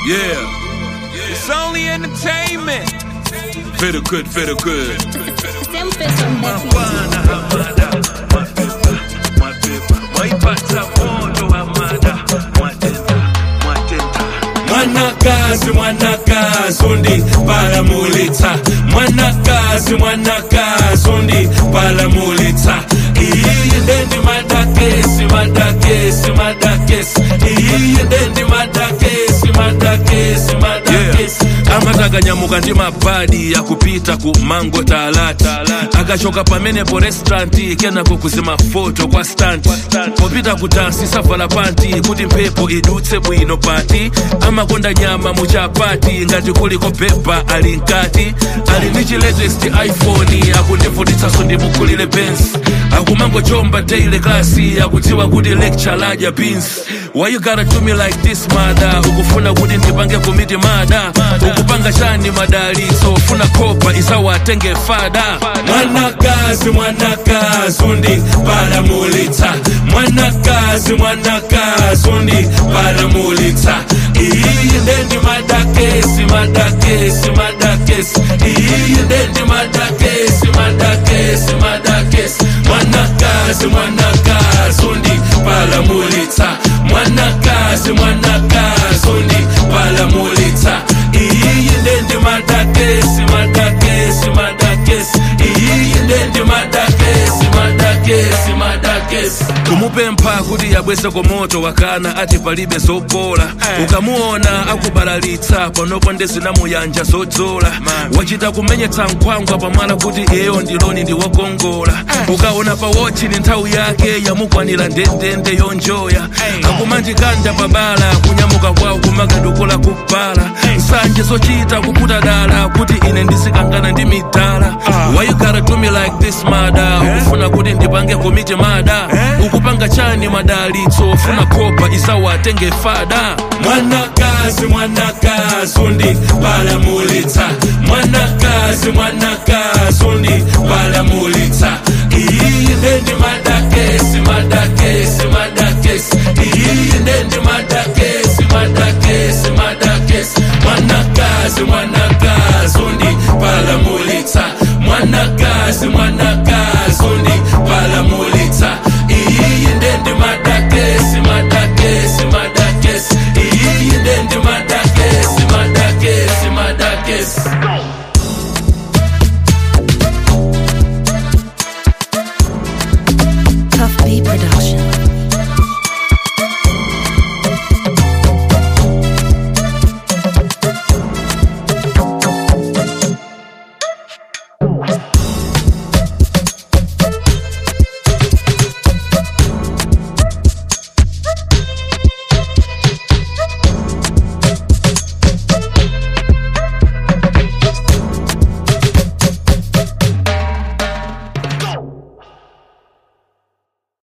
Yeah. It's only entertainment. Feel good, feel good. Sempre son better. mwanakazi mwanakazi undi palamulitsa mwanakazi mwanakazi undi palamulitsa iyi ndendi madakesi madakesi madakesi iyi ndendi madakesi madakesi madakesi amatakanyamukira ndi mabadi akupita ku mango talata akachoka pamenepo restauranti kenako kuzima foto kwa stanti popita kudansi savala panti kuti mphepo idutse bwino pati amakonda nyama muchapati ngati kuliko pepa ali mkati ali ndi chi latest iphone akundivutitsanso ndimukulire benz akumangochomba daily klasi akudziwa kuti lecture ladya beans why you gotta do me like this mada ukufuna kuti ndipange komiti mada ukupanga chani madalitso ufuna kopa isawatenge fada mwanakazi mwanakazi undi palamulitsa mwanakazi mwanakazi undi palamulitsa iyi ndendi madakesi madakesi madakesi iyi ndendi madakesi madakesi madakesi mwanakazi mwanakazi undi palamulitsa mwanakazi mwanakazi undi palamulitsa iyi ndendi madakesi madakesi madakesi iyi ndendi madakesi madakesi madakesi kumupempha kuti yabwese komoto wakana ati palibe zopola ukamuona akubalalitsa panopo ndezinamuyanja zodzola wachita kumenyetsa nkhwangwa pamwala kuti iyeyo ndiloni ndiwokongola ukaona pa wochi ni nthawi yake yamukwanira ndendende yonjoya akumanjikanda pabala kunyamuka kwawo kumakadukula kubala nsanje zochita kuputa dala kuti ine ndisikangana ndi midala why you gotta do me like this mada ukufuna kuti ndipange komiti mada ukupanga chani madalitso ufuna kopa isawatenge fada mwanakazi mwanakazi undi palamulitsa mwanakazi mwanakazi undi palamulitsa iyi ndendi madakesi madakesi madakesi iyi ndendi madakesi madakesi madakesi mwanakazi mwanakazi